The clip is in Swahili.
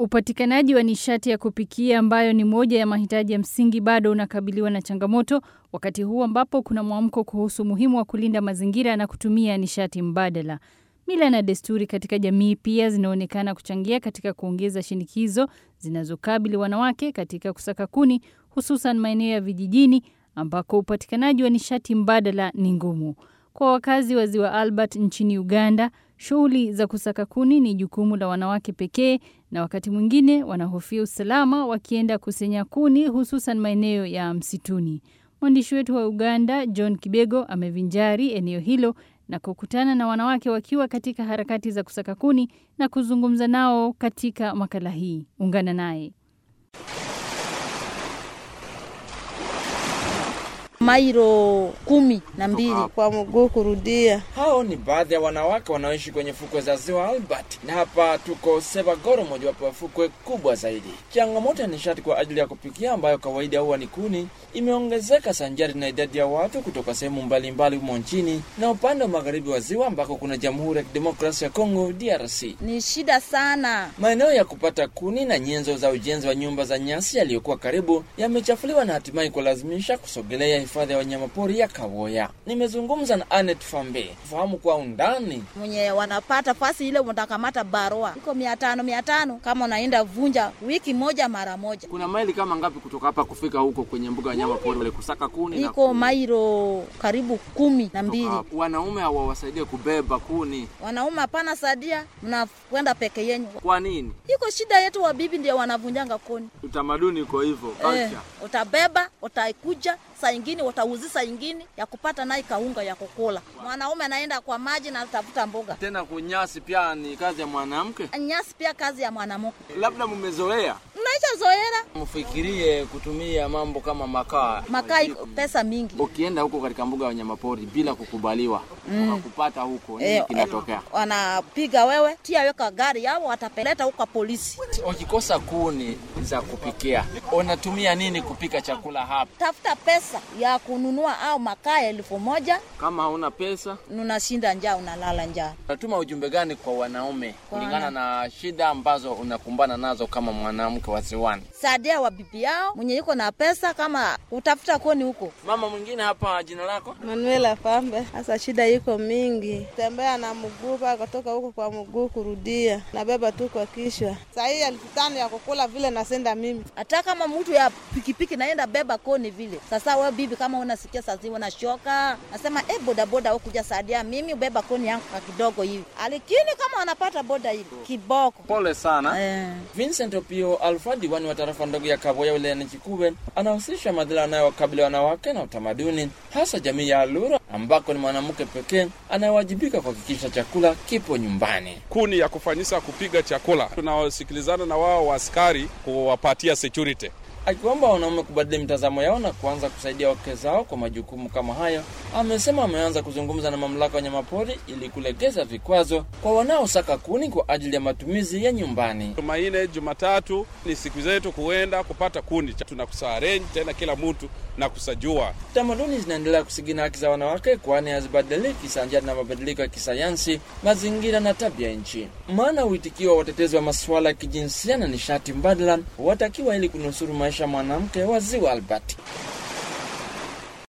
Upatikanaji wa nishati ya kupikia ambayo ni moja ya mahitaji ya msingi bado unakabiliwa na changamoto wakati huu ambapo kuna mwamko kuhusu umuhimu wa kulinda mazingira na kutumia nishati mbadala. Mila na desturi katika jamii pia zinaonekana kuchangia katika kuongeza shinikizo zinazokabili wanawake katika kusaka kuni hususan maeneo ya vijijini ambako upatikanaji wa nishati mbadala ni ngumu. Kwa wakazi wa Ziwa Albert nchini Uganda, shughuli za kusaka kuni ni jukumu la wanawake pekee na wakati mwingine wanahofia usalama wakienda kusenya kuni hususan maeneo ya msituni. Mwandishi wetu wa Uganda John Kibego amevinjari eneo hilo na kukutana na wanawake wakiwa katika harakati za kusaka kuni na kuzungumza nao katika makala hii. Ungana naye. mairo kumi na mbili kwa mguu kurudia. Hao ni baadhi ya wanawake wanaoishi kwenye fukwe za ziwa Albert, na hapa tuko Sevagoro, mojawapo ya fukwe kubwa zaidi. Changamoto ya nishati kwa ajili ya kupikia ambayo kawaida huwa ni kuni imeongezeka sanjari na idadi ya watu kutoka sehemu mbalimbali humo nchini na upande wa magharibi wa ziwa ambako kuna Jamhuri ya Kidemokrasia ya Kongo DRC. ni shida sana. Maeneo ya kupata kuni na nyenzo za ujenzi wa nyumba za nyasi yaliyokuwa karibu yamechafuliwa na hatimaye kulazimisha kusogelea hifadhi ya wanyamapori ya Kawoya. Nimezungumza na Anet Fambe kufahamu kwa undani mwenye wanapata fasi ile utakamata barua iko mia tano mia tano kama unaenda vunja wiki moja mara moja, Kuna maili kama ngapi kutoka hapa kufika huko kwenye mbuga ya wanyama pori wale kusaka kuni na iko mairo karibu kumi na mbili. kutoka hapo. Wanaume hawawasaidie kubeba kuni. Wanaume hapana sadia, mnakwenda peke yenyu. Kwa nini? Iko shida yetu, wabibi ndio wanavunjanga koni. Utamaduni uko hivyo, Eh, culture. utabeba utaikuja saa ingine utauzi saa ingine ya kupata naye kaunga ya kukula. Mwanaume anaenda kwa maji na tafuta mboga. Tena kunyasi pia ni kazi ya mwanamke. Nyasi pia kazi ya mwanamke, Labda mmezoea. mnaisha zoera. mfikirie kutumia mambo kama makaa. Makaa iko pesa mingi. Ukienda huko katika mbuga ya wanyamapori bila kukubaliwa, wakakupata huko, nini Eh, kinatokea? wanapiga wewe, tia weka gari yao, watapeleta huko polisi. Wakikosa kuni za kupikia, unatumia nini kupika chakula hapa? Tafuta pesa ya kununua au makaa elfu moja, Kama hauna pesa, unashinda njaa, unalala njaa. Unatuma ujumbe gani kwa wanaume Kwa kulingana na shida ambazo unakumbana nazo kama mwanamke wa ziwani? Saidia wa bibi yao mwenye yuko na pesa, kama utafuta koni huko. Mama mwingine hapa, jina lako? Manuela Fambe. Sasa shida iko mingi, tembea na mguu paka kutoka huko kwa mguu kurudia, nabeba tu kwa kichwa. Saa hii elfu tano ya kukula vile nasenda mimi. hata kama mtu ya pikipiki naenda beba koni vile. Sasa we bibi, kama unasikia sazi unashoka, nasema eh, bodaboda au kuja saidia mimi ubeba koni yangu kwa kidogo hivi, lakini kama wanapata boda hivi kiboko pole sana. eh. Vincent Opio Alfa, diwani wa tarafa ndogo ya Kaboya wilayani Chikuwe, anahusisha madhila yanayowakabili wanawake na utamaduni, hasa jamii ya Alura ambako ni mwanamke pekee anayewajibika kuhakikisha chakula kipo nyumbani. kuni ya kufanyisa kupiga chakula. Tunawasikilizana na wao waaskari kuwapatia security. Akiomba wanaume kubadili mitazamo yao na kuanza kusaidia wake zao kwa majukumu kama hayo, amesema ameanza kuzungumza na mamlaka ya wanyamapori ili kulegeza vikwazo kwa wanaosaka kuni kwa ajili ya matumizi ya nyumbani. Jumanne, Jumatatu ni siku zetu kuenda kupata kuni, tunakusarenji tena kila mtu na kusajua Tamaduni zinaendelea kusigina haki za wanawake, kwani hazibadiliki sanjari na mabadiliko ya kisayansi, mazingira na tabia nchi. Maana uitikio wa watetezi wa masuala ya kijinsia na nishati mbadala watakiwa ili kunusuru maisha ya mwanamke wa Ziwa Albert.